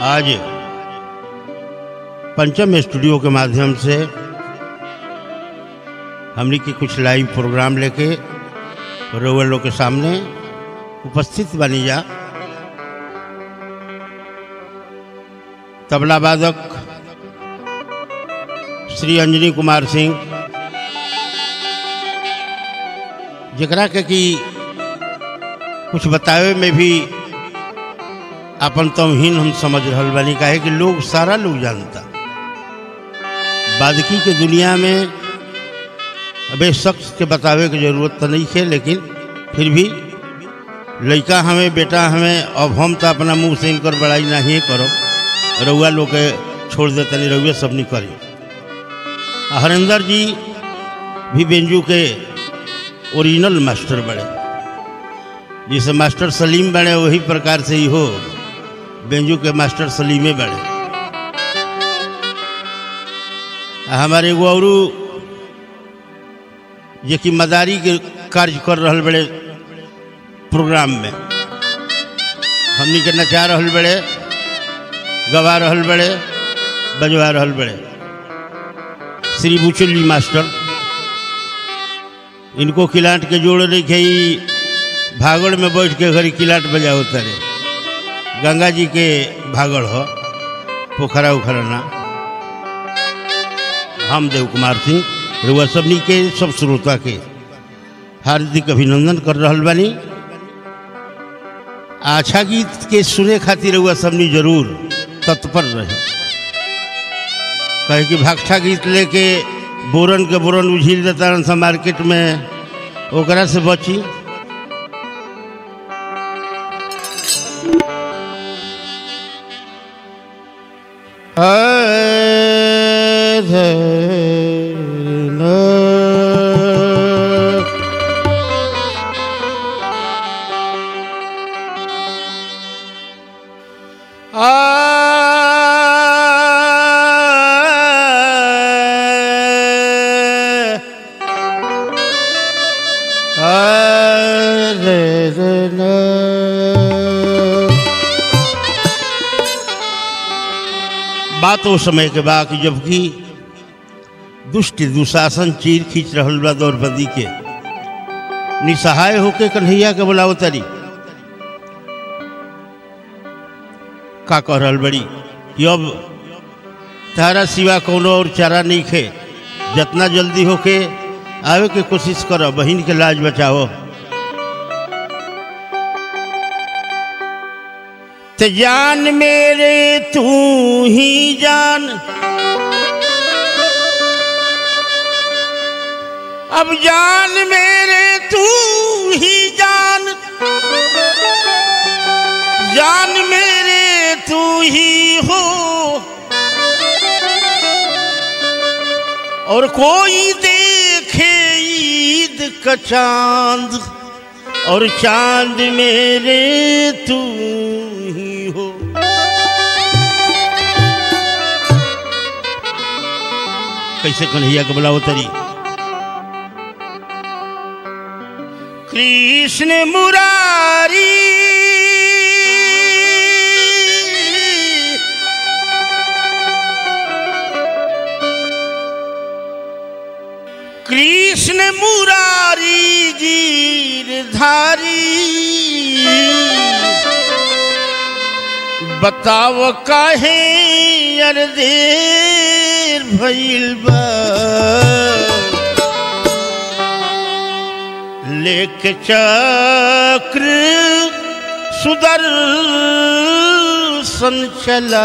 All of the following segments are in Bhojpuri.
आज पंचम स्टूडियो के माध्यम से हमने की कुछ लाइव प्रोग्राम लेके रोवर लोग के सामने उपस्थित बनी जा तबला वादक श्री अंजनी कुमार सिंह जकरा के कि कुछ बतावे में भी अपन तमहीन हम समझ रहल बानी काहे कि लोग सारा लोग जानता बादकी के दुनिया में अबे शख्स के बतावे की जरूरत तो नहीं है लेकिन फिर भी लड़का हमें बेटा हमें अब हम तो अपना मुंह से इनकर बड़ाई नहीं करो रउआ लोग के छोड़ दे तनी रउए सब नहीं करी हरिंदर जी भी बेंजू के ओरिजिनल मास्टर बड़े जिसे मास्टर सलीम बने वही प्रकार से ही हो बेंजू के मास्टर सलीमे बड़े आ हमारे एगो और जे कि मदारी के कार्य कर रहल बड़े प्रोग्राम में हमनी के नचा रहल बड़े गवा रहल बड़े बजवा रहल बड़े श्री बुचुल्ली मास्टर इनको किलाट के जोड़ रखे ही भागड़ में बैठ के घड़ी किलाट बजाओ तरे गंगा जी के भागड़ हो पोखरा उखरा ना हम देव कुमार सिंह रुआ सबनी के सब श्रोता के हार्दिक अभिनंदन कर रहल बानी अच्छा गीत के सुने खातिर रुआ सबनी जरूर तत्पर रहे कहे कि भागठा गीत लेके बोरन के बोरन उझिल देता सा मार्केट में ओकरा से बची बात वो समय के बा कि जबकि दुष्ट दुशासन चीर खींच रहल बा द्रौपदी के निसहाय होके कन्हैया के बुलाओ तारी का कह रहल बड़ी कि अब तारा सिवा कोनो और चारा नहीं खे जितना जल्दी होके आवे के कोशिश करो बहन के लाज बचाओ तो जान मेरे तू ही जान अब जान मेरे तू ही जान जान मेरे तू ही हो और कोई देखे ईद का चांद और चांद मेरे तू ही हो कैसे कन्हैया के बुलाओ तरी कृष्ण मुरारी कृष्ण मुरारी गिरधारी बताव काहे यार देर भइल बा लेक चक्र सुदर्शन चला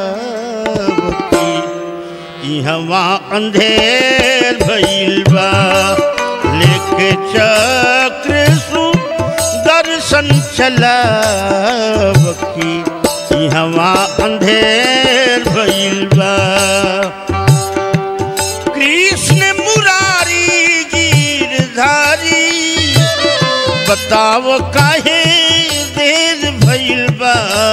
इहवा अंधेर भइल बा लेके चक्र सुदर्शन चलावकी इहवा अंधेर भइल बा कृष्ण मुरारी गिरधारी बताव काहे देर भइल बा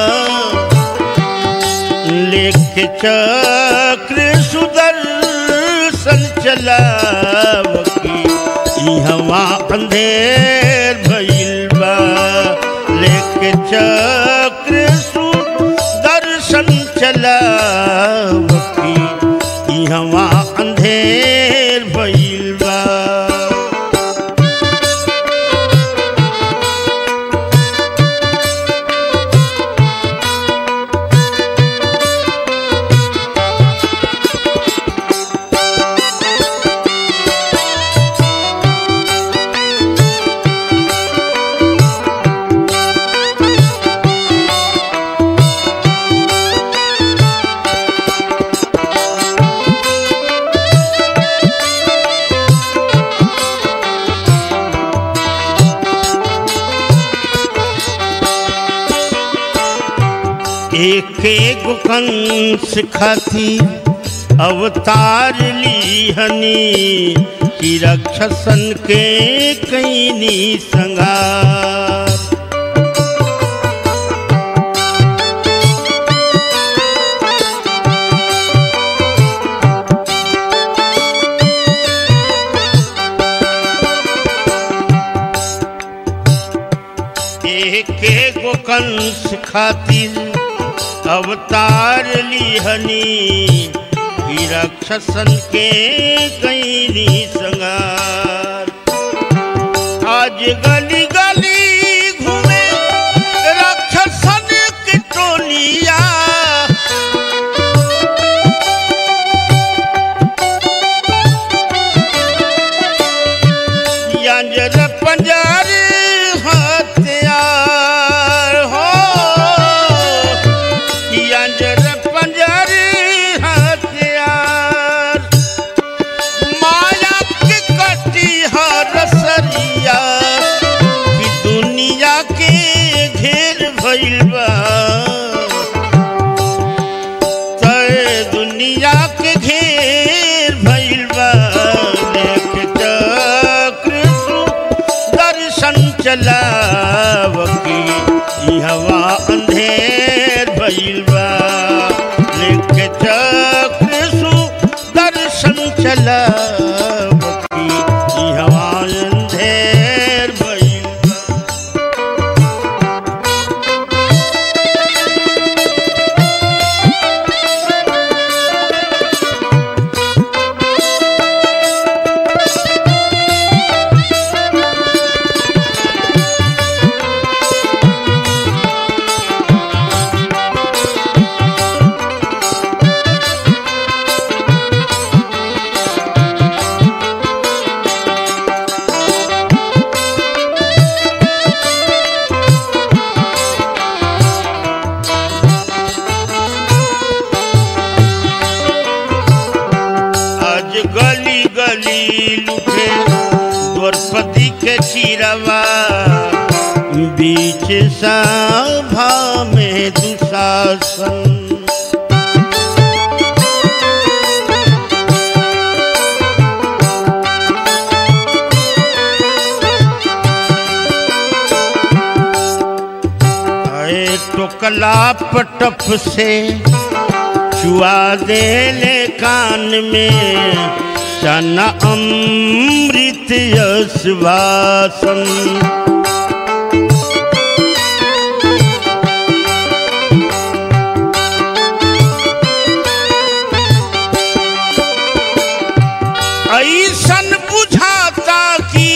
लेके चक्र सुदर्शन चलावकी इहवा अंधेर भइल बा लेके चक्र सुदर्शन अंधेर भइल बा एक एक कंस खाती अवतार लीहनी कि रक्षसन के कैनी संगार एक एक कंस खातिर अवतार लिहनी कि राक्षसन के कैनी संगार आज गली गली घूमे राक्षसन के टोलिया यंजर पंजर हथियार हो यंजर पंजर हथियार माया के कटी हर सरिया कि दुनिया के घेर भइल बा तय दुनिया के घेर भइल बा देख चक्र दर्शन चलाव की ई हवा अंधेर भइल बा देख चक्र दर्शन चलाव की ई हवा अंधेर भइल बा आज गली गली लुटे द्रौपदी के चिरवा बीच सभा में दुशासन आए टोकला पटप से चुआ देले कान में चना अमृत यशवासन ऐसन बुझाता कि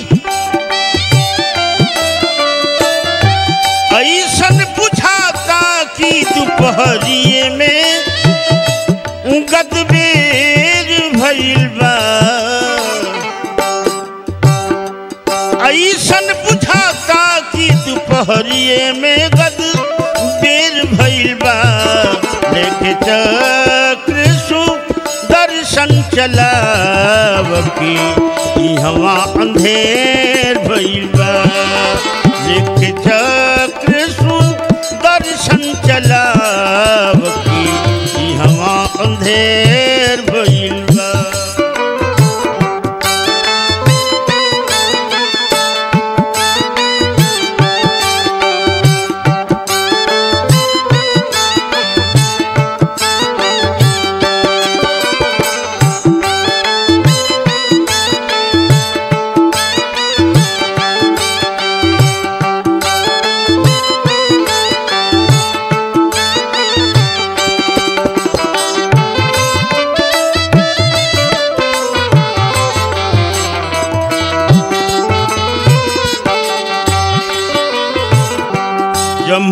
ऐसन बुझाता कि दोपहरिए में गदबेर भइल बा ऐसन बुझाता कि दोपहरिए में गदबेर भइल बा देख चक्र दर्शन चलाव की ई हवा अंधेर भइल बा देख चक्र दर्शन चलाव की ई हवा अंधेर भइल बा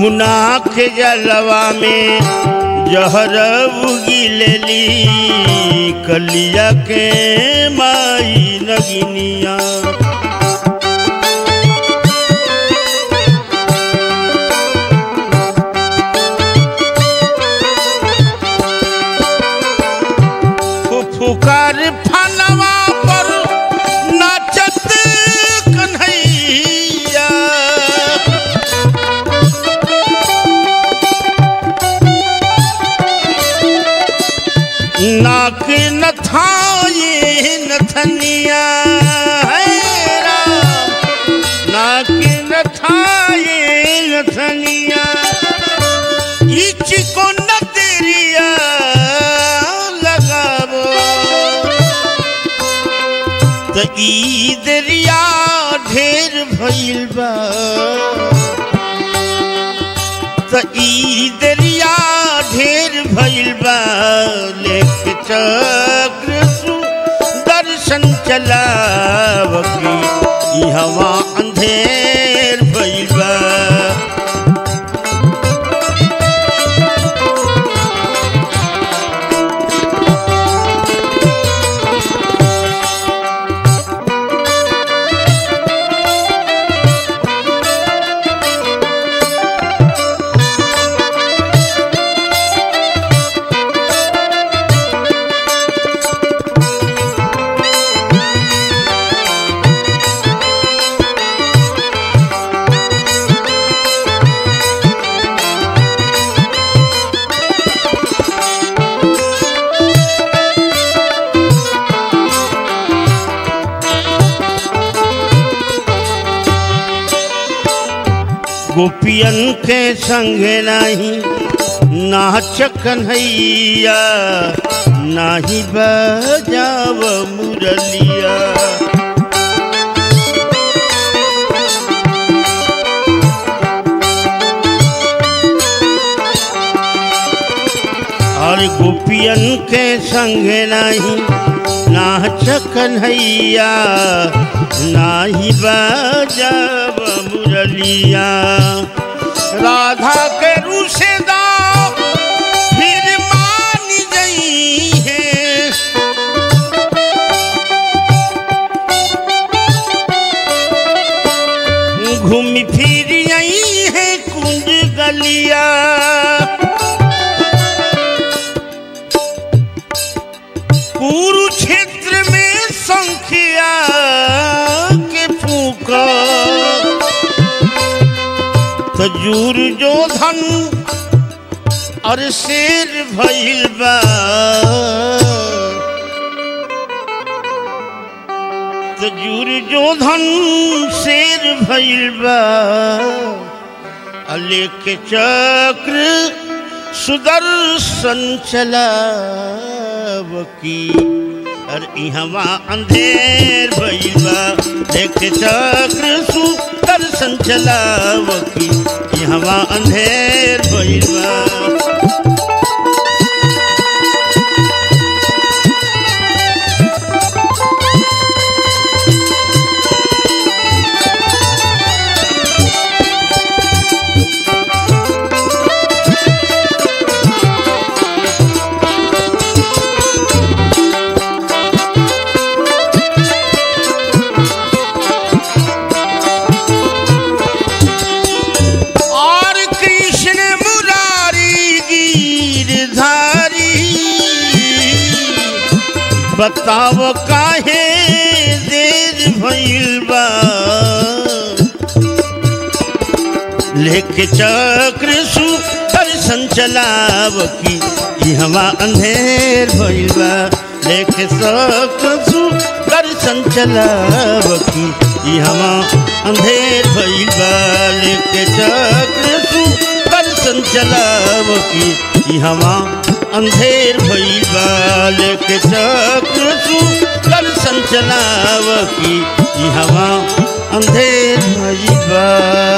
यमुना के जलवा में जहर उगिलेली कलिया के माई नगिनिया फुफुकार फनवा पर नाचत कन्हैया नाक नथाए नथनिया है राम नाक नथाए नथनिया इच को नजरिया लगाबो त ई दरिया ढेर भइल बा त ई दरिया ढेर भइल बा लेख चक्र सु दर्शन चलावकी ई हवा अंधेर भइल बा गोपियन के संगे नाही नाच कन्हैया नाही बजाव मुरलिया और गोपियन के संगे नाही नाच कन्हैया नाही बजाव मुरलिया राधा के रूसेदा फिर मान गई है घूम फिर आई है कुंज गलिया कुरुक्षेत्र में संख्या के फूका खजूर जो धन और शेर भइल बा खजूर जो धन शेर भइल बा लेके चक्र सुदर्शन चलावकी और इहवा अंधेर भइल बा देख चक्र सुदर्शन चलावकी इहवा अंधेर भइल बा और कृष्ण मुरारी गिरधारी बताव काहे देर भइल बा लेके चक्र सु दर्शन चलाव की ई हवा अंधेर भइल बा लेके चक्र सु दर्शन चलाव की ई हवा अंधेर भइल बा लेके चक्र सु दर्शन चलाव की ई हवा अंधेर भइल बा लेके चक्र सु दर्शन चलाव की ई हवा अंधेर भइल बा